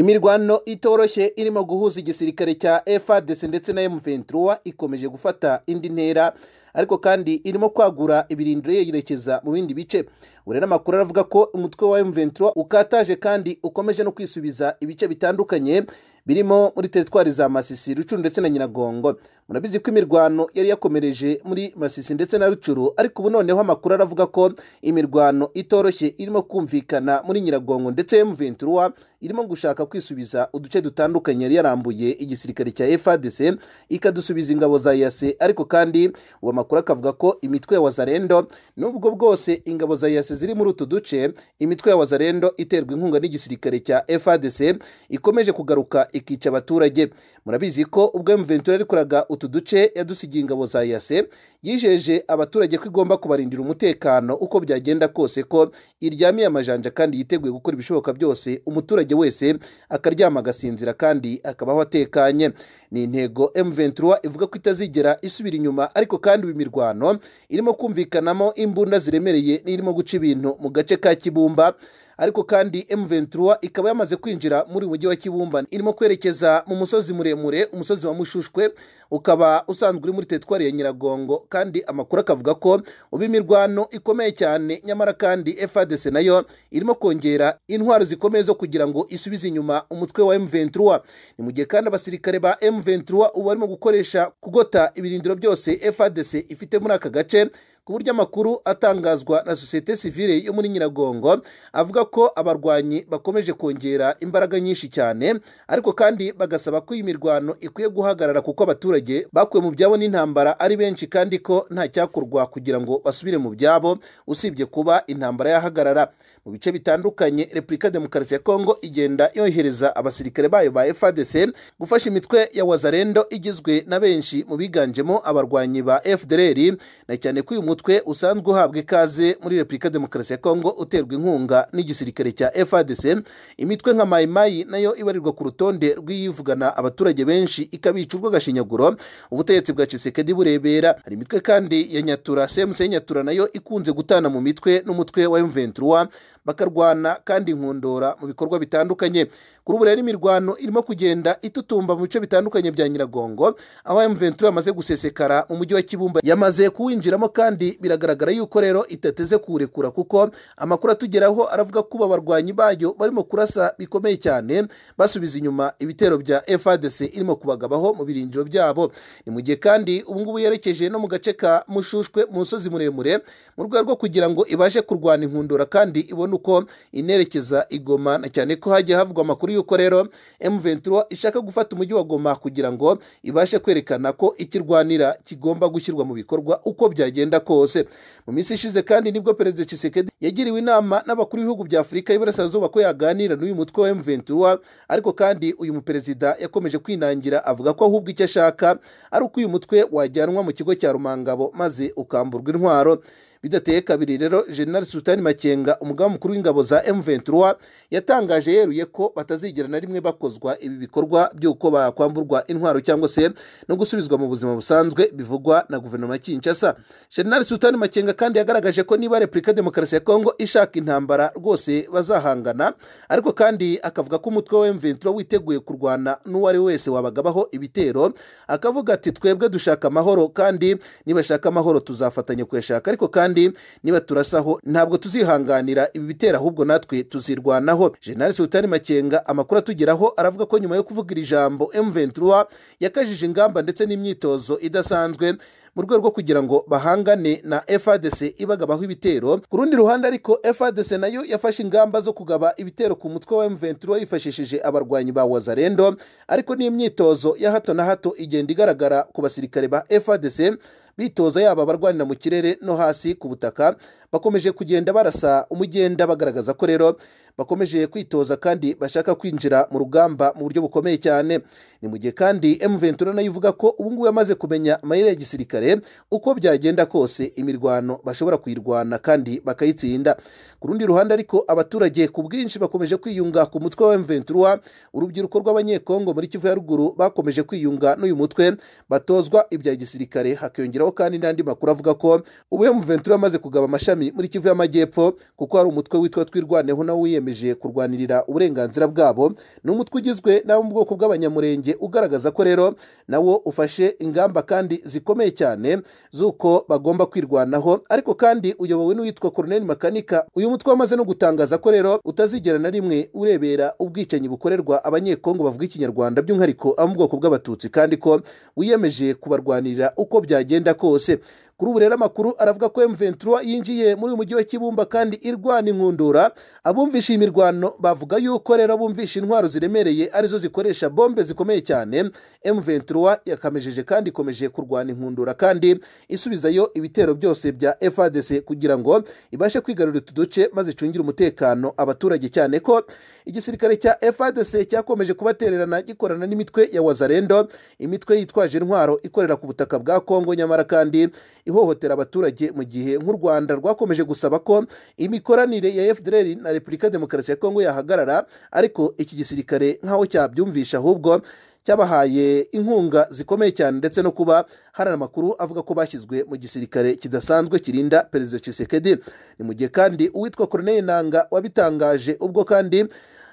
imirwano itoroshye irimo guhuza igisirikare cya FARDC ndetse na M23 ikomeje gufata indi ntera ariko kandi irimo kwagura ibirindiro yerekeza mu bindi bice urera amakuru aravuga ko umutwe wa M23 ukataje kandi ukomeje no kwisubiza ibice bitandukanye birimo muri teritwari za Masisi Rucuru ndetse na Nyiragongo murabizi ko imirwano yari yakomereje muri Masisi ndetse na Rucuru ariko ubu noneho amakuru aravuga ko imirwano itoroshye irimo kumvikana muri Nyiragongo ndetse M23 irimo gushaka kwisubiza uduce dutandukanye yari yarambuye igisirikare cya FARDC ikadusubiza ingabo za yase ariko kandi uwo makuru akavuga ko imitwe ya Wazarendo nubwo bwose ingabo za yase ziri muri utu duce imitwe ya Wazarendo iterwa inkunga n'igisirikare cya FARDC ikomeje kugaruka ikica abaturage murabizi ko ubwo M23 yarikoraga utu duce yadusigiye ingabo za yase yijeje abaturage ko igomba kubarindira umutekano uko byagenda kose ko iryamiye amajanja kandi yiteguye gukora ibishoboka byose umuturage wese akaryama agasinzira kandi akabaho atekanye ni intego M23 ivuga ko itazigera isubira inyuma ariko kandi ubu imirwano irimo kumvikanamo imbunda ziremereye n'irimo guca ibintu mu gace ka Kibumba ariko kandi M23 ikaba yamaze kwinjira muri mujyi wa Kibumba irimo kwerekeza mu musozi muremure umusozi wa Mushushwe ukaba usanzwe uri muri teritwari ya Nyiragongo kandi amakuru akavuga ko ubu imirwano ikomeye cyane nyamara kandi FARDC nayo irimo kongera intwaro zikomeye zo kugira ngo isubize inyuma umutwe wa M23 ni mu gihe kandi abasirikare ba M23 ubu barimo gukoresha kugota ibirindiro byose FARDC ifite muri aka gace ku buryo amakuru atangazwa na sosiyete sivile yo muri Nyiragongo avuga ko abarwanyi bakomeje kongera imbaraga nyinshi cyane ariko kandi bagasaba ko iyi mirwano ikwiye guhagarara kuko abaturage bakuwe mu byabo n'intambara ari benshi kandi ko nta cyakorwa kugira ngo basubire mu byabo usibye kuba intambara yahagarara mu bice bitandukanye Repubulika Demokarasi ya Kongo igenda yohereza abasirikare bayo ba FARDC gufasha imitwe ya Wazarendo igizwe na benshi mu biganjemo abarwanyi ba FDLR na cyane ko uyu umutwe usanzwe uhabwa ikaze muri Repubulika Demokarasi ya Kongo uterwa inkunga n'igisirikare cya FARDC imitwe nka Mai Mai nayo ibarirwa ku rutonde rw'iyivugana abaturage benshi ikabica urwo gashinyaguro ubutegetsi bwa Tshisekedi burebera hari imitwe kandi ya Nyatura CMC Nyatura nayo ikunze gutana mu mitwe n'umutwe wa M23 bakarwana kandi inkundura mu bikorwa bitandukanye kuri ubu rero imirwano irimo kugenda itutumba mu bice bitandukanye bya Nyiragongo aho M23 yamaze gusesekara mu mujyi wa Kibumba yamaze kuwinjiramo kandi biragaragara yuko rero itateze kuwurekura kuko amakuru atugeraho aravuga ko abarwanyi bayo barimo kurasa bikomeye cyane basubiza inyuma ibitero bya FARDC irimo kubagabaho mu birindiro byabo ni mu gihe kandi ubu ngubu yerekeje no mu gace ka Mushushwe mu musozi muremure mu rwego rwo kugira ngo ibashe kurwana inkundura kandi ibone uko inerekeza igoma na cyane ko hagiye havugwa amakuru yuko rero M23 ishaka gufata umujyi wa Goma kugira ngo ibashe kwerekana ko ikirwanira kigomba gushyirwa mu bikorwa uko byagenda kose mu minsi ishize kandi nibwo perezida Tshisekedi yagiriwe inama n'abakuru b'ibihugu bya Afurika y'Iburasirazuba ko yaganira n'uyu mutwe wa M23 ariko kandi uyu muperezida yakomeje kwinangira avuga ko ahubwo icyo ashaka ari uko uyu mutwe wajyanwa mu kigo cya Rumangabo maze ukamburwa intwaro bidateye kabiri rero General Sultani Makenga umugaba mukuru w'ingabo za M23 yatangaje yeruye ko batazigera na rimwe bakozwa ibi bikorwa by'uko bakwamburwa intwaro cyangwa se no gusubizwa mu buzima busanzwe bivugwa na guverinoma ya Kinshasa General Sultani Makenga kandi yagaragaje ko niba Repubulika Demokarasi ya Kongo ishaka intambara rwose bazahangana ariko kandi akavuga ko umutwe wa M23 witeguye kurwana n'uwo ari wese wabagabaho ibitero akavuga ati twebwe dushaka amahoro kandi nibashaka amahoro tuzafatanya kuyashaka ariko kandi kandi niba turasaho ntabwo tuzihanganira ibi bitera ahubwo natwe tuzirwanaho General Sultani Makenga amakuru atugeraho aravuga ko nyuma yo kuvuga iri jambo M23 yakajije ingamba ndetse n'imyitozo idasanzwe mu rwego rwo kugira ngo bahangane na FARDC ibagabaho ibitero ku rundi ruhande ariko FARDC nayo yafashe ingamba zo kugaba ibitero ku mutwe wa M23 yifashishije abarwanyi ba Wazarendo ariko n'imyitozo ya hato na hato igenda igaragara ku basirikare ba FARDC bitoza yaba abarwanira mu kirere no hasi ku butaka bakomeje kugenda barasa umugenda bagaragaza ko rero bakomeje kwitoza kandi bashaka kwinjira mu rugamba mu buryo bukomeye cyane ni mu gihe kandi M23 nayo ivuga ko ubu ngubu yamaze kumenya amayira ya gisirikare uko byagenda kose imirwano bashobora kuyirwana kandi bakayitsinda ku rundi ruhande ariko abaturage ku bwinshi bakomeje kwiyunga ku mutwe wa M23 urubyiruko rw'abanyekongo muri Kivu ya ruguru bakomeje kwiyunga n'uyu mutwe batozwa ibya gisirikare hakiyongeraho kandi n'andi makuru avuga ko ubu M23 yamaze kugaba amashami amashami muri kivu y'amajyepfo kuko hari umutwe witwa twirwaneho nawo wiyemeje kurwanirira uburenganzira bwabo ni umutwe ugizwe n'abo mu bwoko bw'abanyamurenge ugaragaza ko rero nawo ufashe ingamba kandi zikomeye cyane z'uko bagomba kwirwanaho ariko kandi uyobowe n'uwitwa koroneli makanika uyu mutwe wamaze no gutangaza ko rero utazigera na rimwe urebera ubwicanyi bukorerwa abanyekongo bavuga ikinyarwanda by'umwihariko abo mu bwoko bw'abatutsi kandi ko wiyemeje kubarwanirira uko byagenda kose kuri ubu rero amakuru aravuga ko M23 yinjiye muri uyu mujyi wa Kibumba kandi irwana inkundura abumvisha iyi mirwano bavuga yuko rero bumvisha intwaro ziremereye arizo zikoresha bombe zikomeye cyane M23 yakamejeje kandi ikomeje kurwana inkundura kandi isubizayo ibitero byose bya FARDC kugira ngo ibashe kwigarurira utu duce maze icungire umutekano abaturage cyane ko igisirikare cya FARDC cyakomeje kubatererana gikorana n'imitwe ya Wazalendo imitwe yitwaje intwaro ikorera ku butaka bwa Kongo nyamara kandi ihohotera abaturage mu gihe nk'u Rwanda rwakomeje gusaba ko imikoranire ya FDLR na Repubulika Demokarasi ya Kongo yahagarara ariko iki gisirikare nkaho cyabyumvisha ahubwo cyabahaye inkunga zikomeye cyane ndetse no kuba hari amakuru avuga ko bashyizwe mu gisirikare kidasanzwe kirinda Perezida Tshisekedi ni mu gihe kandi uwitwa Corneille Nanga wabitangaje ubwo kandi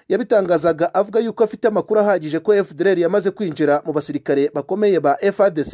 yabitangazaga avuga yuko afite amakuru ahagije ko FDLR yamaze kwinjira mu basirikare bakomeye ba FARDC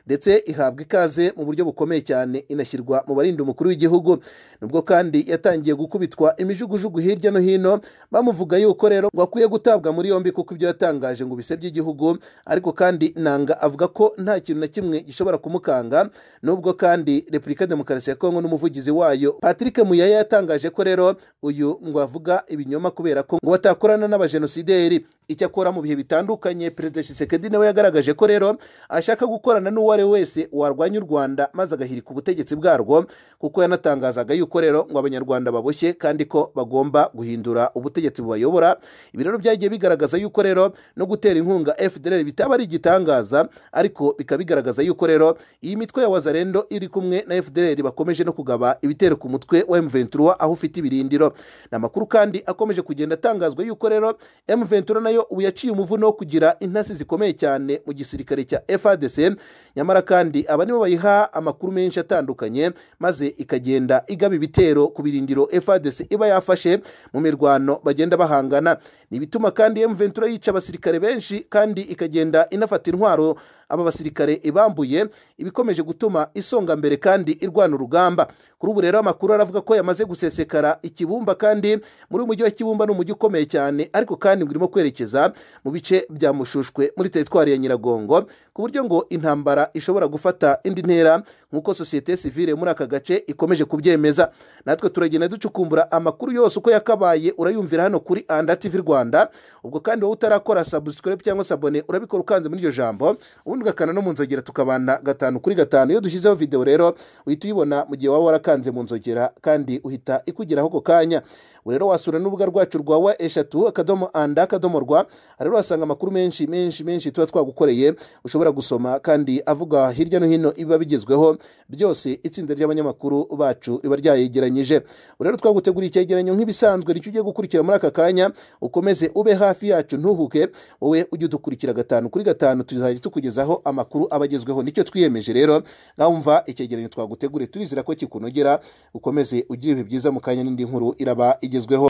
ndetse ihabwa ikaze mu buryo bukomeye cyane inashyirwa mu barinda umukuru w'igihugu nubwo kandi yatangiye gukubitwa imijugujugu hirya no hino bamuvuga yuko rero ngo akwiye gutabwa muri yombi kuko ibyo yatangaje ngo bisebye igihugu ariko kandi nanga avuga ko nta kintu na kimwe gishobora kumukanga nubwo kandi Repubulika Demokarasi ya Kongo n'umuvugizi wayo Patrick Muyaya yatangaje ko rero uyu ngo avuga ibinyoma kubera ko ngo wata akorana n'abajenosideri icyakora mu bihe bitandukanye perezida Tshisekedi nawe yagaragaje ko rero ashaka gukorana n'uwo ari we wese warwanya u Rwanda maze agahirika ubutegetsi bwarwo kuko yanatangazaga yuko rero ngo abanyarwanda baboshye kandi ko bagomba guhindura ubutegetsi bubayobora ibi rero byagiye bigaragaza yuko rero no gutera inkunga FDLR bitaba ari igitangaza ariko bikaba bigaragaza yuko rero iyi mitwe ya Wazalendo iri kumwe na FDLR bakomeje no kugaba ibitero ku mutwe wa M23 aho ufite ibirindiro ni amakuru kandi akomeje kugenda atangazwa yuko rero M23 nayo nayo ubu yaciye umuvuno wo kugira intasi zikomeye cyane mu gisirikare cya FARDC nyamara kandi aba nibo bayiha amakuru menshi atandukanye maze ikagenda igaba ibitero ku birindiro FARDC iba yafashe mu mirwano bagenda bahangana ni ibituma kandi M23 yica abasirikare benshi kandi ikagenda inafata intwaro aba basirikare ibambuye ibikomeje gutuma isonga mbere kandi irwana urugamba kuri ubu rero amakuru aravuga ko yamaze gusesekara ikibumba kandi muri uyu mujyi wa kibumba ni umujyi ukomeye cyane ariko kandi ngo urimo kwerekeza mu bice bya mushushwe muri teritwari ya nyiragongo ku buryo ngo intambara ishobora gufata indi ntera nk'uko sosiyete sivile muri aka gace ikomeje kubyemeza natwe turagenda ducukumbura amakuru yose uko yakabaye urayumvira hano kuri anda tv rwanda ubwo kandi wowe utarakora subscribe cyangwa sabone urabikora ukanze muri iryo jambo ubundi ugakana no mu nzogera tukabana gatanu kuri gatanu iyo dushyizeho video rero uhita uyibona mu gihe waba warakanze mu nzogera kandi uhita ikugeraho ako kanya rero wasura n'urubuga rwacu rwa wa eshatu akadomo anda akadomo rwa rero wasanga amakuru menshi menshi menshi tuba twagukoreye ushobora gusoma kandi avuga hirya no hino ibiba bigezweho byose itsinda ry'abanyamakuru bacu riba ryayegeranyije rero twaguteguriye icyegeranyo nk'ibisanzwe nicyo ugiye gukurikira muri aka kanya ukomeze ube hafi yacu ntuhuke wowe ujye udukurikira gatanu kuri gatanu tuzajya tukugezaho amakuru abagezweho nicyo twiyemeje rero nkumva icyegeranyo twaguteguriye turizera ko kikunogera ukomeze ugire ibihe byiza mu kanya n'indi nkuru iraba igeze igezweho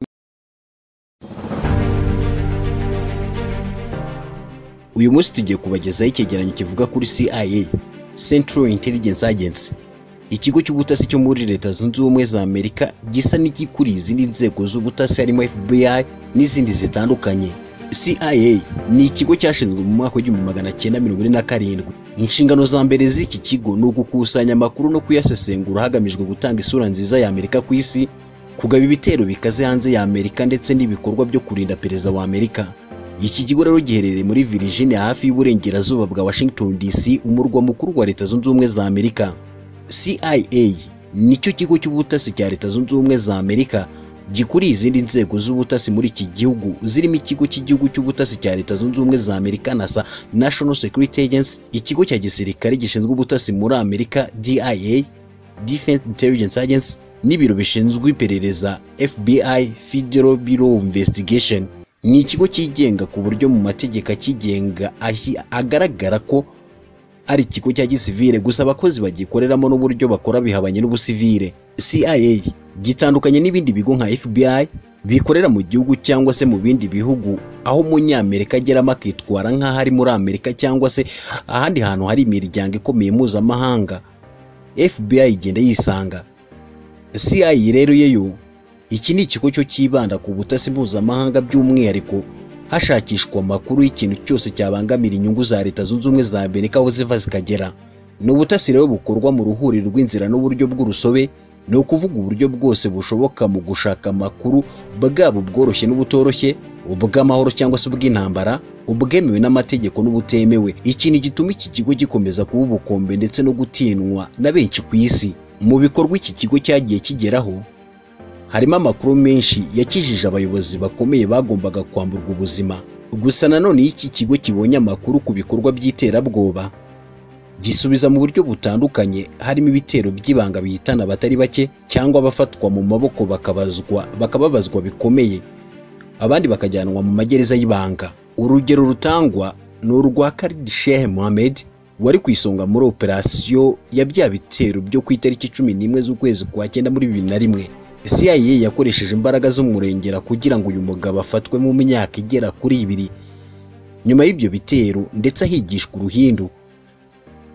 uyu munsi tugiye kubagezaho icyegeranyo kivuga kuri CIA Central Intelligence Agency ikigo cy'ubutasi cyo muri leta zunze ubumwe za Amerika gisa n'igikuriye izindi nzego z'ubutasi harimo FBI n'izindi zitandukanye CIA ni ikigo cyashinzwe mu mwaka w'igihumbi magana cyenda mirongo ine na karindwi inshingano za mbere z'iki kigo ni ugukusanya amakuru no kuyasesengura hagamijwe gutanga isura nziza ya Amerika ku isi kugaba ibitero bikaze hanze ya Amerika ndetse n'ibikorwa byo kurinda perezida wa Amerika. Iki kigo rero giherereye muri Virginia hafi y'uburengerazuba bwa Washington DC, umurwa mukuru wa Leta Zunze Ubumwe za Amerika. CIA nicyo kigo cy'ubutasi cya Leta Zunze Ubumwe za Amerika gikuriye izindi nzego z'ubutasi muri iki gihugu zirimo ikigo cy'igihugu cy'ubutasi cya Leta Zunze Ubumwe za Amerika NASA National Security Agency, ikigo cya gisirikare gishinzwe ubutasi muri Amerika DIA Defense Intelligence Agency n'ibiro bishinzwe iperereza FBI Federal Bureau of Investigation ni ikigo cyigenga ku buryo mu mategeko akigenga agaragara ko ari ikigo cya gisivire gusa abakozi bagikoreramo n'uburyo bakora bihabanye n'ubusivire CIA gitandukanye n'ibindi bigo nka FBI bikorera mu gihugu cyangwa se mu bindi bihugu aho umunyamerika ageramo akitwara nk'aho ari muri amerika cyangwa se ahandi hantu hari imiryango ikomeye mpuzamahanga FBI igenda yisanga CIA rero yeyo iki ni ikigo cyo cyibanda ku butasi mpuzamahanga by'umwihariko hashakishwa amakuru y'ikintu cyose cyabangamira inyungu za leta zunze ubumwe za amerika aho ziva zikagera ni ubutasi rero bukorwa mu ruhuriro rw'inzira n'uburyo bw'urusobe ni ukuvuga uburyo bwose bushoboka mu gushaka amakuru bwaba ubworoshye n'ubutoroshye ubw'amahoro cyangwa se ubw'intambara ubwemewe n'amategeko n'ubutemewe ikintu gituma iki kigo gikomeza kuba ubukombe ndetse no gutinywa na benshi ku isi mu bikorwa iki kigo cyagiye kigeraho harimo amakuru menshi yakijije abayobozi bakomeye bagombaga kwamburwa ubuzima gusa nanone iyo iki kigo kibonye amakuru ku bikorwa by'iterabwoba gisubiza mu buryo butandukanye harimo ibitero by'ibanga bihitana abatari bake cyangwa abafatwa mu maboko bakabazwa bakababazwa bikomeye abandi bakajyanwa mu magereza y'ibanga urugero rutangwa ni urwa Khalid Sheikh Mohammed wari ku isonga muri operasiyo ya bya bitero byo ku itariki cumi n'imwe z'ukwezi kwa cyenda muri bibiri na rimwe CIA yakoresheje imbaraga z'umurengera kugira ngo uyu mugabo afatwe mu myaka igera kuri ibiri nyuma y'ibyo bitero ndetse ahigishwa uruhindu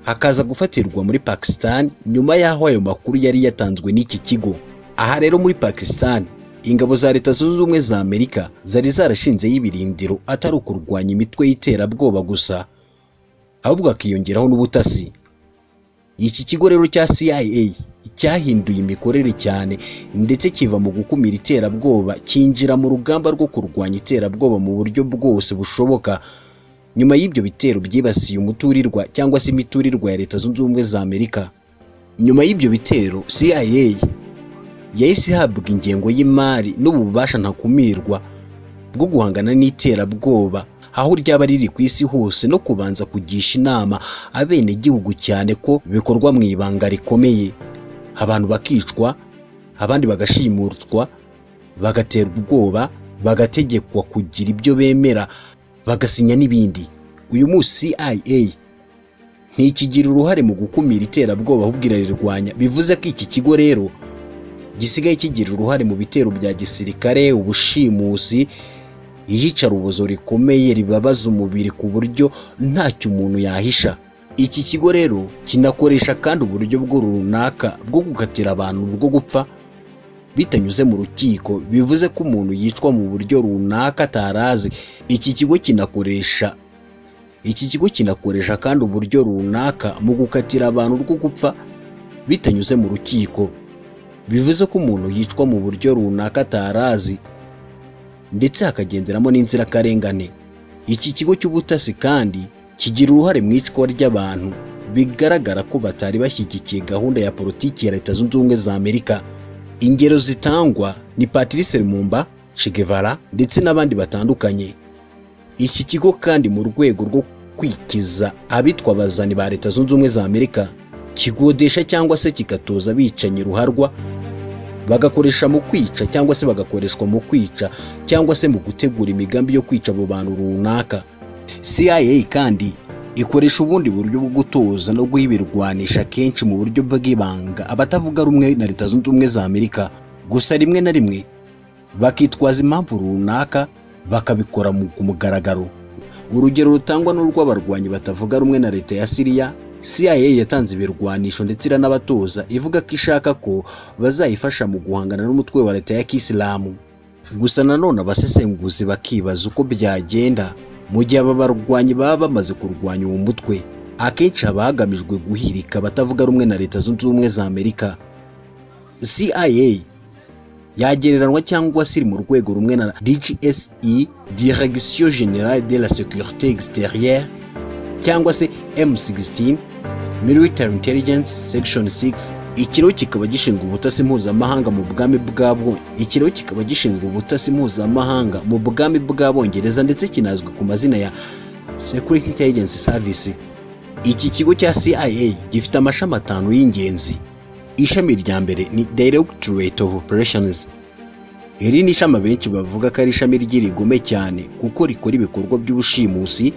akaza gufatirwa muri Pakistan nyuma y'aho ayo makuru yari yatanzwe n'iki kigo aha rero muri Pakistan ingabo za leta zunze ubumwe za Amerika zari zarashinzeho ibirindiro atari ukurwanya imitwe y'iterabwoba gusa ahubwo hakiyongeraho n'ubutasi iki kigo rero cya CIA cyahinduye imikorere cyane ndetse kiva mu gukumira iterabwoba cyinjira mu rugamba rwo kurwanya iterabwoba mu buryo bwose bushoboka nyuma y'ibyo bitero byibasiye umuturirwa cyangwa se imiturirwa ya leta zunze ubumwe za amerika nyuma y'ibyo bitero CIA yahise ihabwa ingengo y'imari n'ububasha ntakumirwa bwo guhangana n'iterabwoba aho ryaba riri ku isi hose no kubanza kugisha inama abenegihugu cyane ko bikorwa mu ibanga rikomeye abantu bakicwa abandi bagashimutwa bagatera ubwoba bagategekwa kugira ibyo bemera bagasinya n'ibindi uyu munsi CIA ntikigira uruhare mu gukumira iterabwoba ahubwo irarirwanya bivuze ko iki kigo rero gisigaye kigira uruhare mu bitero bya gisirikare ubushimusi iyicarubozo rikomeye ribabaza umubiri ku buryo ntacyo umuntu yahisha iki kigo rero kinakoresha kandi uburyo bwo runaka bwo gukatira abantu bwo gupfa bitanyuze mu rukiko bivuze ko umuntu yicwa mu buryo runaka atarazi iki kigo kinakoresha iki kigo kinakoresha kandi uburyo runaka mu gukatira abantu rwo gupfa bitanyuze mu rukiko bivuze ko umuntu yicwa mu buryo runaka atarazi ndetse hakagenderamo n'inzirakarengane iki kigo cy'ubutasi kandi kigira uruhare mu icwa ry'abantu bigaragara ko batari bashyigikiye gahunda ya politiki ya leta zunze ubumwe za amerika ingero zitangwa ni patrice lumumba che guevara ndetse n'abandi batandukanye iki kigo kandi mu rwego rwo kwikiza abitwa abazani ba leta zunze ubumwe za amerika kigodesha cyangwa se kikatoza abicanyi ruharwa bagakoresha mu kwica cyangwa se bagakoreshwa mu kwica cyangwa se mu gutegura imigambi yo kwica abo bantu runaka CIA kandi ikoresha ubundi buryo bwo gutoza no guha ibirwanisha kenshi mu buryo bw'ibanga abatavuga rumwe na leta zunze ubumwe za Amerika gusa rimwe na rimwe bakitwaza impamvu runaka bakabikora mu- ku mugaragaro urugero rutangwa n'urw'abarwanyi batavuga rumwe na leta ya Syria CIA yatanze ibirwanisho ndetse iranabatoza ivuga ko ishaka ko bazayifasha mu guhangana n'umutwe wa leta ya kisilamu gusa nanone abasesenguzi bakibaza uko byagenda mu gihe aba barwanyi baba bamaze kurwanya uwo mutwe akenshi haba hagamijwe guhirika abatavuga rumwe na leta zunze ubumwe za amerika CIA yagereranywa cyangwa se iri mu rwego rumwe na DGSE Direction Générale de la Sécurité Extérieure cyangwa se M16 Military Intelligence Section 6 ikiro kikaba gishinzwe ubutasi mpuzamahanga mu bwami bw'abwo ikiro kikaba gishinzwe ubutasi mpuzamahanga mu bwami bw'abongereza ndetse kinazwi ku mazina ya Security Intelligence Service iki kigo cya CIA gifite amashami atanu y'ingenzi ishami rya mbere ni Directorate of Operations iri ni ishami abenshi bavuga ko ari ishami ry'irigome cyane kuko rikora ibikorwa by'ubushimusi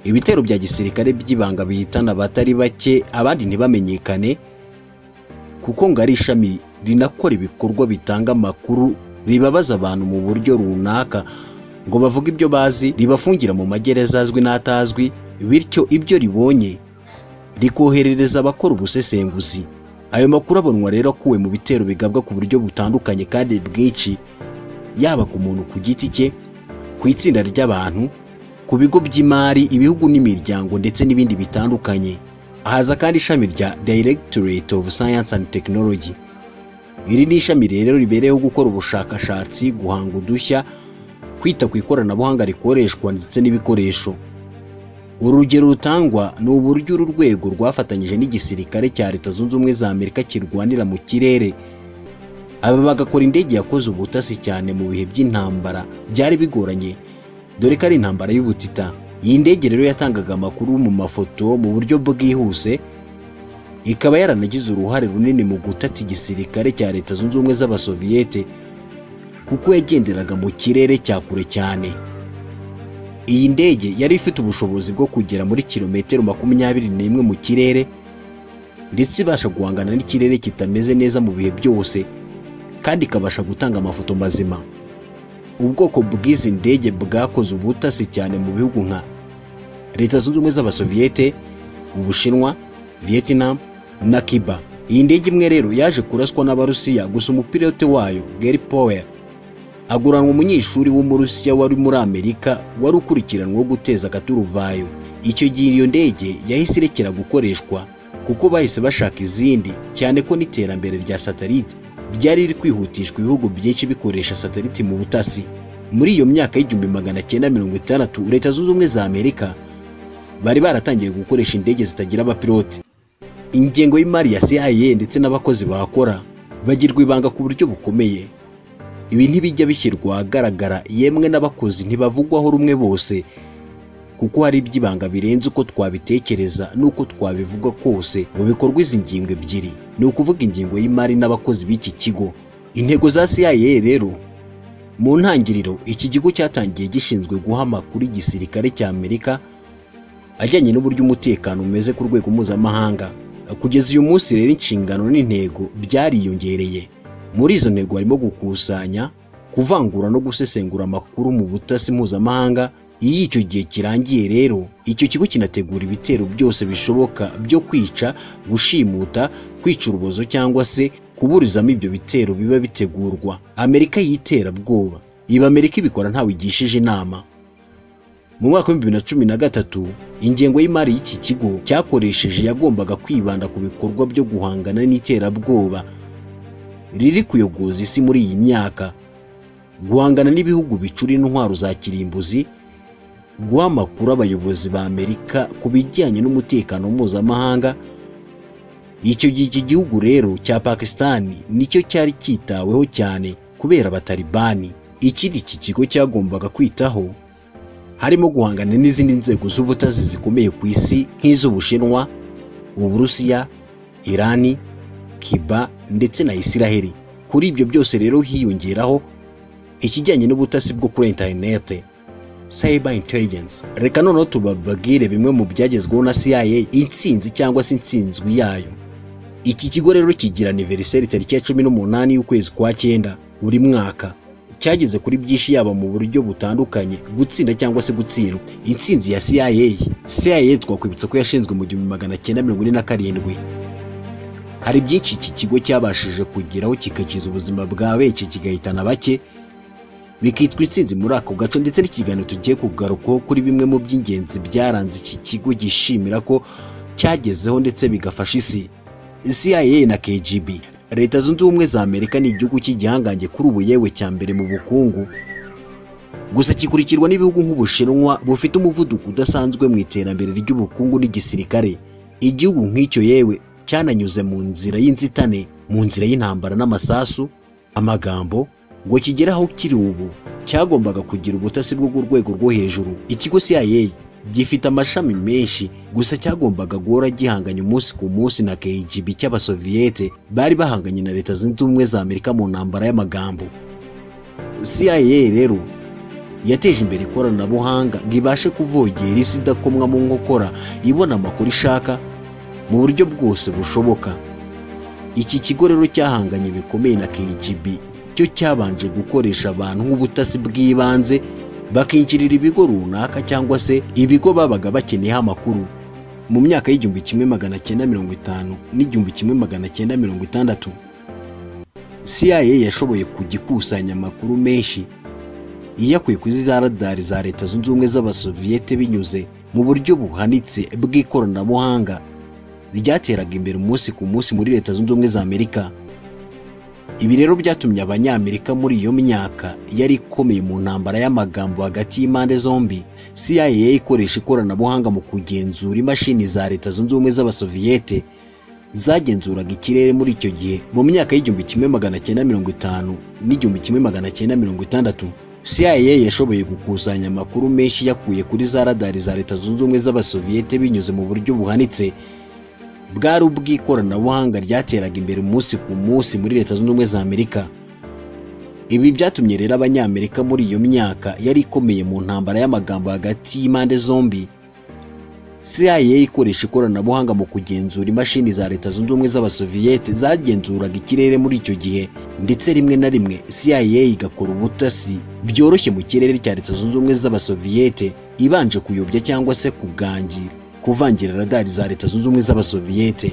ibitero bya gisirikare by'ibanga bihitana abatari bake abandi ntibamenyekane kuko ngo ari ishami rinakora ibikorwa bitanga amakuru bibabaza abantu mu buryo runaka ngo bavuge ibyo bazi ribafungira mu magereza azwi n'atazwi bityo ibyo ribonye rikoherereza abakora ubusesenguzi ayo makuru abonwa rero akuwe mu bitero bigabwa ku buryo butandukanye kandi bwinshi yaba ku muntu ku giti cye ku itsinda ry'abantu ku bigo by'imari ibihugu n'imiryango ndetse n'ibindi bitandukanye haza kandi ishami rya Directorate of Science and Technology iri ni ishami rero ribereyeho gukora ubushakashatsi guhanga udushya kwita ku ikoranabuhanga rikoreshwa ndetse n'ibikoresho uru rugero rutangwa ni uburyo uru rwego rwafatanyije n'igisirikare cya leta zunze ubumwe za amerika kirwanira mu kirere aba bagakora indege yakoze ubutasi cyane mu bihe by'intambara byari bigoranye dore ko ari intambara y'ubutita iyi ndege rero yatangaga amakuru mu mafoto mu buryo bwihuse ikaba yaranagize uruhare runini mu gutata igisirikare cya leta zunze ubumwe z'abasoviyete kuko yagenderaga mu kirere cya kure cyane iyi ndege yari ifite ubushobozi bwo kugera muri kilometero makumyabiri n'imwe mu kirere ndetse ibasha guhangana n'ikirere kitameze neza mu bihe byose kandi ikabasha gutanga amafoto mazima ubwoko bw'izi ndege bwakoze ubutasi cyane mu bihugu nka leta zunze ubumwe z'abasoviyete ubushinwa vietnam na cuba iyi ndege imwe rero yaje kuraswa n'abarusiya gusa umupilote wayo gary powell aguranwa umunyeshuri w'umurusiya wari muri amerika wari ukurikiranweho guteza akaturuvayo icyo gihe iyo ndege yahise irekera gukoreshwa kuko bahise bashaka izindi cyane ko n'iterambere rya satelite ryari riri kwihutishwa ibihugu byinshi bikoresha satelite mu butasi muri iyo myaka y'igihumbi magana cyenda mirongo itandatu leta zunze ubumwe za amerika bari baratangiye gukoresha indege zitagira abapilote ingengo y'imari ya CIA ndetse n'abakozi bahakora bagirwa ibanga ku buryo bukomeye ibi ntibijya bishyirwa ahagaragara yemwe n'abakozi ntibavugwaho rumwe bose kuko hari iby'ibanga birenze uko twabitekereza n'uko twabivuga kose mu bikorwa izi ngingo ebyiri ni ukuvuga ingingo y'imari n'abakozi b'iki kigo intego za CIA rero mu ntangiriro iki kigo cyatangiye gishinzwe guha amakuru igisirikare cya Amerika ajyanye n'uburyo umutekano umeze ku rwego mpuzamahanga kugeza uyu munsi rero inshingano n'intego byariyongereye muri izo ntego harimo gukusanya kuvangura no gusesengura amakuru mu butasi mpuzamahanga iyo icyo gihe kirangiye rero icyo kigo kinategura ibitero byose bishoboka byo kwica gushimuta kwica urubozo cyangwa se kuburizamo ibyo bitero biba bitegurwa amerika y'iterabwoba iba amerika ibikora ntawe igishije inama mu mwaka w'ibihumbi bibiri na cumi na gatatu ingengo y'imari y'iki kigo cyakoresheje yagombaga kwibanda ku bikorwa byo guhangana n'iterabwoba riri kuyogoza isi muri iyi myaka guhangana n'ibihugu bicura intwaro za kirimbuzi guha amakuru abayobozi ba amerika ku bijyanye n'umutekano mpuzamahanga icyo gihe iki gihugu rero cya pakisitani nicyo cyari cyitaweho cyane kubera abatalibani ikindi iki kigo cyagombaga kwitaho harimo guhangana n'izindi nzego z'ubutazi zikomeye ku isi nk'iz'ubushinwa uburusiya irani kiba ndetse na isiraheli kuri ibyo byose rero hiyongeraho ikijyanye n'ubutasi bwo kuri interinete cyber intelligence reka noneho tubabwire bimwe mu byagezweho na CIA intsinzi cyangwa se intsinzwi yayo iki kigo rero kigira aniveriseri tariki ya cumi n'umunani y'ukwezi kwa cyenda buri mwaka cyageze kuri byinshi yaba mu buryo butandukanye gutsinda cyangwa se gutsindwa intsinzi ya CIA CIA twakwibutsa ko yashinzwe mu gihumbi magana cyenda mirongo ine na karindwi hari byinshi iki kigo cyabashije kugeraho kigakiza ubuzima bwa benshi kigahitana bake bikitwa intsinzi muri ako gace ndetse n'ikiganiro tugiye kugarukaho kuri bimwe mu by'ingenzi byaranze iki kigo gishimira ko cyagezeho ndetse bigafasha isi CIA na KGB leta zunze ubumwe za amerika ni igihugu cy'igihangange kuri ubu yewe cya mbere mu bukungu gusa kikurikirwa n'ibihugu nk'ubushinwa bufite umuvuduko udasanzwe mu iterambere ry'ubukungu n'igisirikare igihugu nk'icyo yewe cyananyuze mu nzira y'inzitane mu nzira y'intambara n'amasasu amagambo ngo kigere aho kiri ubu cyagombaga kugira ubutasi bwo ku rwego rwo hejuru ikigo CIA gifite amashami menshi gusa cyagombaga guhora gihanganye umunsi ku munsi na KGB cy'abasoviyete bari bahanganye na leta zunze ubumwe za Amerika mu ntambara y'amagambo CIA rero yateje imbere ikoranabuhanga ngo ibashe kuvogera isi idakomwa mu nkokora ibona amakuru ishaka mu buryo bwose bushoboka iki kigo rero cyahanganye bikomeye na KGB cyo cyabanje gukoresha abantu nk'ubutasi bw'ibanze bakinjirira ibigo runaka cyangwa se ibigo babaga bakeneyeho amakuru mu myaka y'igihumbi kimwe magana cyenda mirongo itanu n'igihumbi kimwe magana cyenda mirongo itandatu CIA yashoboye kujya ikusanya amakuru menshi iyakuye kuri za radari za leta zunze ubumwe z'abasoviyete binyuze mu buryo buhanitse bw'ikoranabuhanga ryateraga imbere umunsi ku munsi muri leta zunze ubumwe za amerika ibi rero byatumye abanyamerika muri iyo myaka yari ikomeye mu ntambara y'amagambo hagati y'impande zombi CIA ikoresha ikoranabuhanga mu kugenzura imashini za leta zunze ubumwe z'abasoviyete zagenzuraga ikirere muri icyo gihe mu myaka y'igihumbi kimwe magana cyenda mirongo itanu n'igihumbi kimwe magana cyenda mirongo itandatu CIA yashoboye gukusanya amakuru menshi yakuye kuri za radari za leta zunze ubumwe z'abasoviyete binyuze mu buryo buhanitse bwari ubw'ikoranabuhanga ryateraga imbere umunsi ku munsi muri leta zunze ubumwe za amerika ibi byatumye rero abanyamerika muri iyo myaka yari ikomeye mu ntambara y'amagambo hagati y'impande zombi CIA ikoresha ikoranabuhanga mu kugenzura imashini za leta zunze ubumwe z'abasoviyete zagenzuraga ikirere muri icyo gihe ndetse rimwe na rimwe CIA igakora ubutasi byoroshye mu kirere cya leta zunze ubumwe z'abasoviyete ibanje kuyobya cyangwa se kugangira kuvangira radari za leta zunze ubumwe z'abasoviyete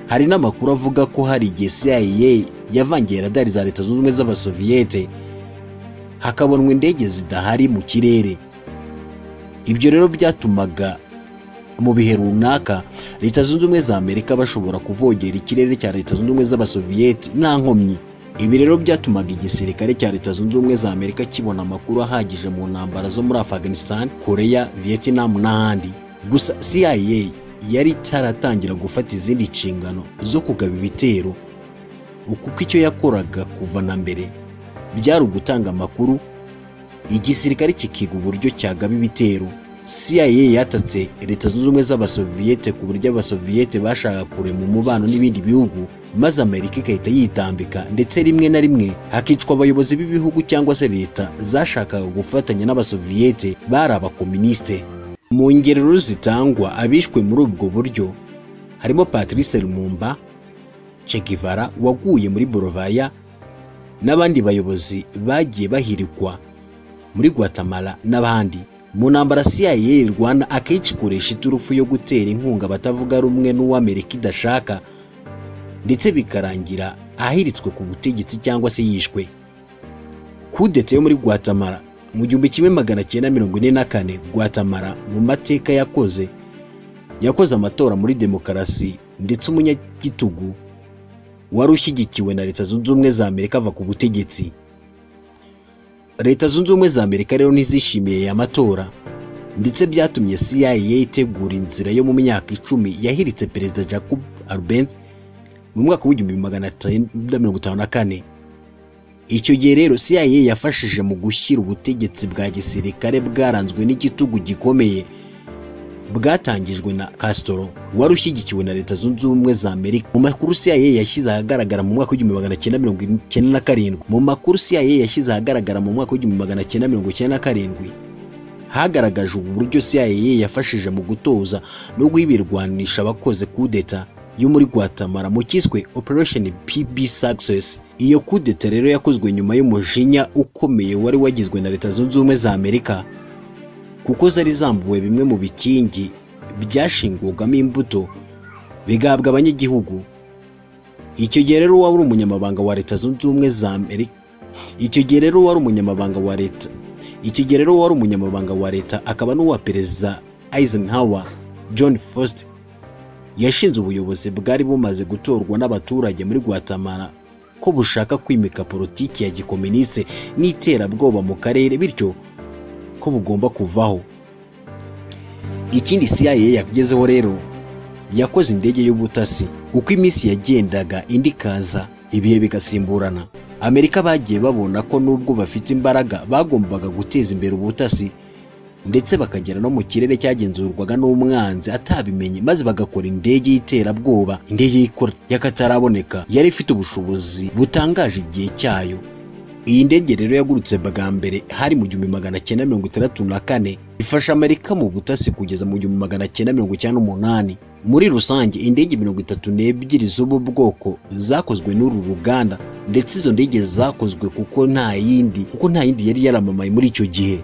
hari n'amakuru avuga ko hari igihe CIA yavangiye radari za leta zunze ubumwe z'abasoviyete hakabonwa indege zidahari mu kirere ibyo rero byatumaga mu bihe runaka leta zunze ubumwe za amerika bashobora kuvogera ikirere cya leta zunze ubumwe z'abasoviyete nta nkomyi ibi rero byatumaga igisirikare cya leta zunze ubumwe za amerika kibona amakuru ahagije mu ntambara zo muri afghanistan korea vietnam n'ahandi gusa CIA yari itaratangira gufata izindi nshingano zo kugaba ibitero kuko icyo yakoraga kuva na mbere byari ugutanga amakuru igisirikare kikiga uburyo cyagaba ibitero CIA yatatse leta zunze ubumwe z'abasoviyete ku buryo abasoviyete bashaka kurema umubano n'ibindi bihugu maze Amerika igahita yitambika ndetse rimwe na rimwe hakicwa abayobozi b'ibihugu cyangwa se leta zashakaga gufatanya n'abasoviyete bari abakominisite mu ngerero zitangwa abishwe muri ubwo buryo harimo Patrice Lumumba Che Guevara waguye muri Bolivia n'abandi bayobozi bagiye bahirikwa muri Guatemala n'abandi mu ntambara CIA irwana akenshi ikoresha iturufu yo gutera inkunga abatavuga rumwe n'uw'Amerika idashaka ndetse bikarangira ahiritswe ku butegetsi cyangwa se yishwe kudeta yo muri Guatemala mu gihumbi kimwe magana cyenda mirongo ine na kane Guatemala mu mateka yakoze yakoze amatora muri demokarasi ndetse umunyagitugu wari ushyigikiwe na leta zunze ubumwe za amerika ava ku butegetsi leta zunze ubumwe za amerika rero ntizishimiye aya matora ndetse byatumye CIA itegura inzira yo mu myaka icumi yahiritse perezida Jacob Arbenz mu mwaka w'igihumbi magana cyenda mirongo itanu na kane icyo gihe rero CIA yafashije mu gushyira ubutegetsi bwa gisirikare bwaranzwe n'igitugu gikomeye bwatangijwe na Castro wari ushyigikiwe na leta zunze ubumwe za Amerika mu makuru CIA yashyize ahagaragara mu mwaka w'igihumbi magana cyenda mirongo icyenda na karindwi mu makuru CIA yashyize ahagaragara mu mwaka w'igihumbi magana cyenda mirongo icyenda na karindwi hagaragajwe uburyo CIA yafashije mu gutoza no guhibirwanisha abakoze kudeta yo muri Guatemala mu kiswe Operation PB Success iyo kudeta rero yakozwe nyuma y'umujinya ukomeye wari wagizwe na leta zunze ubumwe za Amerika kuko zari zambuwe bimwe mu bikingi byashingwagamo imbuto bigahabwa abanyagihugu icyo gihe rero wari umunyamabanga wa leta zunze ubumwe za Amerika icyo gihe rero wari umunyamabanga wa leta icyo gihe rero wari umunyamabanga wa leta akaba n'uwa perezida Eisenhower John Foster yashinze ubuyobozi bwari bumaze gutorwa n'abaturage muri Guatemala ko bushaka kwimika politiki ya gikoministe n'iterabwoba mu karere bityo ko bugomba kuvaho ikindi CIA yagezeho rero yakoze indege y'ubutasi uko iminsi yagendaga indi ikaza ibihe bigasimburana Amerika bagiye babona ko nubwo bafite imbaraga bagombaga guteza imbere ubutasi ndetse bakagera no mu kirere cyagenzurwaga n'umwanzi atabimenye maze bagakora indege y'iterabwoba indege y'akataraboneka yari ifite ubushobozi butangaje igihe cyayo iyi ndege rero yagurutse bwa mbere hari mu gihumbi magana cyenda mirongo itandatu na kane ifasha amerika mu butasi kugeza mu gihumbi magana cyenda mirongo icyenda n'umunani muri rusange indege mirongo itatu n'ebyiri z'ubu bwoko zakozwe n'uru ruganda ndetse izo ndege zakozwe kuko nta yindi kuko nta yindi yari yaramamaye muri icyo gihe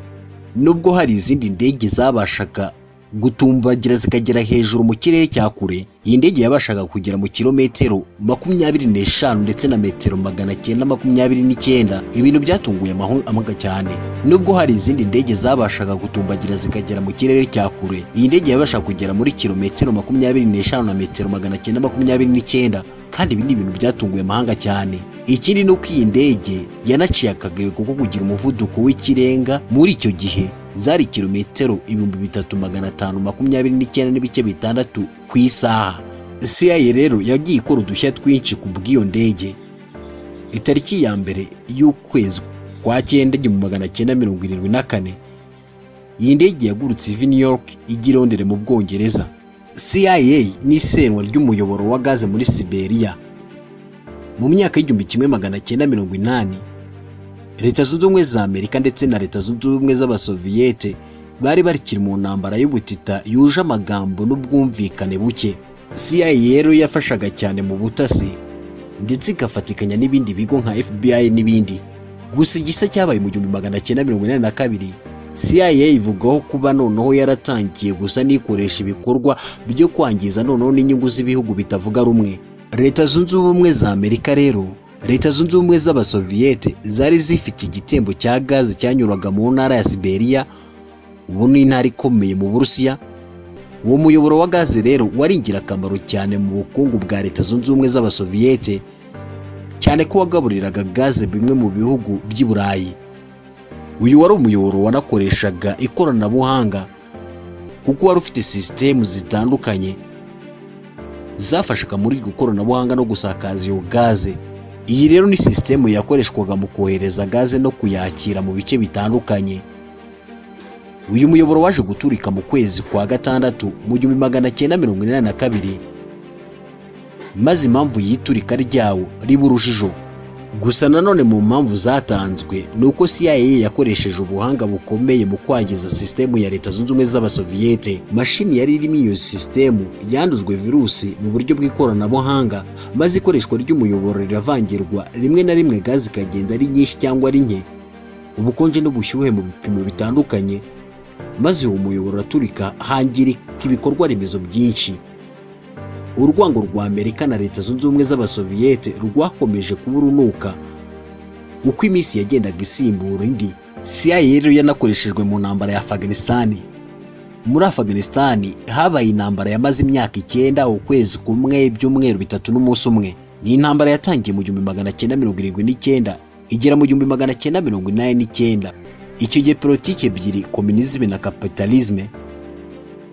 nubwo hari izindi ndege zabashaga gutumbagira zikagera hejuru mu kirere cya kure iyi ndege yabashaga kugera mu kilometero makumyabiri n'eshanu ndetse na metero magana cyenda makumyabiri n'icyenda ibintu byatunguye amahanga cyane nubwo hari izindi ndege zabashaga gutumbagira zikagera mu kirere cya kure iyi ndege yabashaga kugera muri kilometero makumyabiri n'eshanu na metero magana cyenda makumyabiri n'icyenda kandi ibi ni ibintu byatunguye amahanga cyane ikindi ni uko iyi ndege yanaciye akagayo kuko kugira umuvuduko w'ikirenga muri icyo gihe zari kilometero ibihumbi bitatu magana atanu makumyabiri n'icyenda n'ibice bitandatu ku isaha CIA rero yagiye ikora udushya twinshi ku bw'iyo ndege itariki ya mbere y'ukwezi kwa cyenda igihumbi magana cyenda mirongo irindwi na kane iyi ndege yagurutse iva New York ijya i Londres mu Bwongereza CIA ni isenywa ry'umuyoboro wa gaze muri Siberia mu myaka y'igihumbi kimwe magana cyenda mirongo inani leta zunze ubumwe za amerika ndetse na leta zunze ubumwe z'abasoviyete bari barikiri mu ntambara y'ubutita yuje amagambo n'ubwumvikane buke cia rero yafashaga cyane mu butasi ndetse igafatikanya n'ibindi bigo nka fbi n'ibindi gusa igisa cyabaye mu gihumbi magana cyenda mirongo inani na kabiri cia ivugaho kuba noneho yaratangiye gusa n'ikoresha ibikorwa byo kwangiza noneho n'inyungu z'ibihugu bitavuga rumwe leta zunze ubumwe za amerika rero leta zunze ubumwe z'abasoviyete zari zifite igitembo cya gaze cyanyuraga mu ntara ya siberiya ubu ni intara ikomeye mu burusiya uwo muyoboro wa gaze rero wari ingirakamaro cyane mu bukungu bwa leta zunze ubumwe z'abasoviyete cyane ko wagaburiraga gaze bimwe mu bihugu by'i burayi uyu wari umuyoboro wanakoreshaga ikoranabuhanga kuko wari ufite sisitemu zitandukanye zafashaga muri iryo koranabuhanga no gusakaza iyo gaze iyi rero ni sisitemu yakoreshwaga mu kohereza gaze no kuyakira mu bice bitandukanye uyu muyoboro waje guturika mu kwezi kwa gatandatu mu gihumbi magana cyenda mirongo inani na kabiri maze impamvu y'iturika ryawo riba urujijo gusa nanone mu mpamvu zatanzwe ni uko CIA yakoresheje ubuhanga bukomeye mu kwangiza sisitemu ya leta zunze ubumwe z'abasoviyete mashini yari irimo iyo sisitemu yanduzwe virusi mu buryo bw'ikoranabuhanga maze ikoreshwa ry'umuyoboro riravangirwa rimwe na rimwe gaze ikagenda ari nyinshi cyangwa ari nke ubukonje n'ubushyuhe mu bipimo bitandukanye maze uwo muyoboro uraturika hangirika ibikorwa remezo byinshi urwango rwa amerika na leta zunze ubumwe z'abasoviyete rwakomeje kuba urunuka uko iminsi yagendaga isimbura indi cia rero yanakoreshejwe mu ntambara ya afganisitani muri afganisitani habaye intambara yamaze imyaka icyenda ukwezi kumwe ibyumweru bitatu n'umunsi umwe ni intambara yatangiye mu gihumbi magana cyenda mirongo irindwi n'icyenda igera mu gihumbi magana cyenda mirongo inani n'icyenda icyo gihe politiki ebyiri kominizime na kapitalizme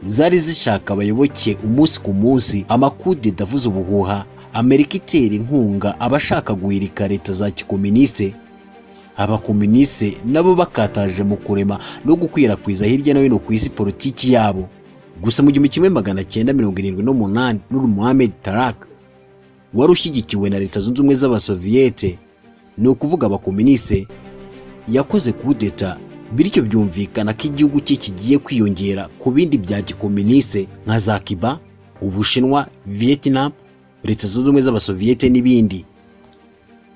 zari zishaka abayoboke umunsi ku munsi amakude davuze ubuhuha amerika itera inkunga abashaka guhirika leta za kikoministe abakoministe nabo bakataje mu kurema no gukwirakwiza hirya no hino ku isi politiki yabo gusa mu gihumbi kimwe magana cyenda mirongo irindwi n'umunani n'uru Mohamed Tarak wari ushyigikiwe na leta zunze ubumwe z'abasoviyete ni ukuvuga abakoministe yakoze kudeta bityo byumvikana ko igihugu cye kigiye kwiyongera ku bindi bya gikominise nka za kiba ubushinwa vietnam leta zunze ubumwe z'abasoviyete n'ibindi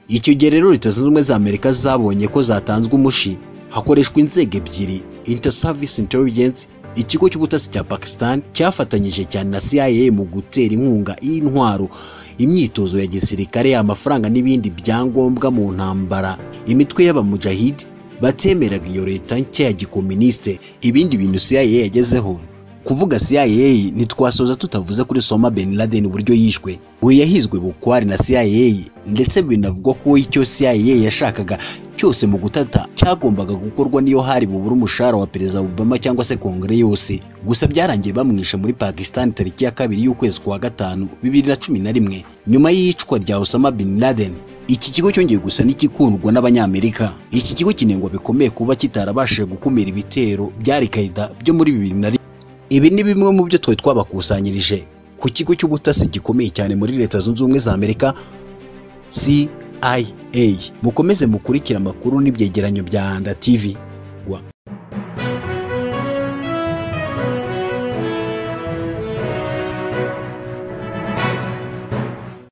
icyo gihe rero leta zunze ubumwe za amerika zabonye ko zatanzwe umushi hakoreshwa inzego ebyiri inter service intelligence ikigo cy'ubutasi cya pakistan cyafatanyije cyane na cia mu gutera inkunga y'intwaro imyitozo ya gisirikare amafaranga n'ibindi byangombwa mu ntambara imitwe y'abamujahidi batemeraga iyo leta nshya ya gikoministe ibindi bintu CIA yagezeho kuvuga CIA ntitwasoza tutavuze kuri Soma Ben Laden uburyo yishwe we yahizwe bukwari na CIA ndetse binavugwa ko icyo CIA yashakaga cyose mu gutata cyagombaga gukorwa niyo hari bubura umushahara wa Perezida Obama cyangwa se Kongere yose gusa byarangiye bamwishe muri Pakistan tariki ya kabiri y'ukwezi kwa gatanu bibiri na cumi na rimwe nyuma y'iyicwa rya Osama Bin Laden iki kigo cyongeye gusa n'igikundwa n'abanyamerika iki kigo kinengwa bikomeye kuba kitarabashije gukumira ibitero bya Al-Qaeda byo muri bibiri na rimwe ibi ni bimwe mu byo twari twabakusanyirije ku kigo cy'ubutasi gikomeye cyane muri leta zunze ubumwe za amerika CIA CIA mukomeze mukurikire amakuru n'ibyegeranyo bya Rwanda TV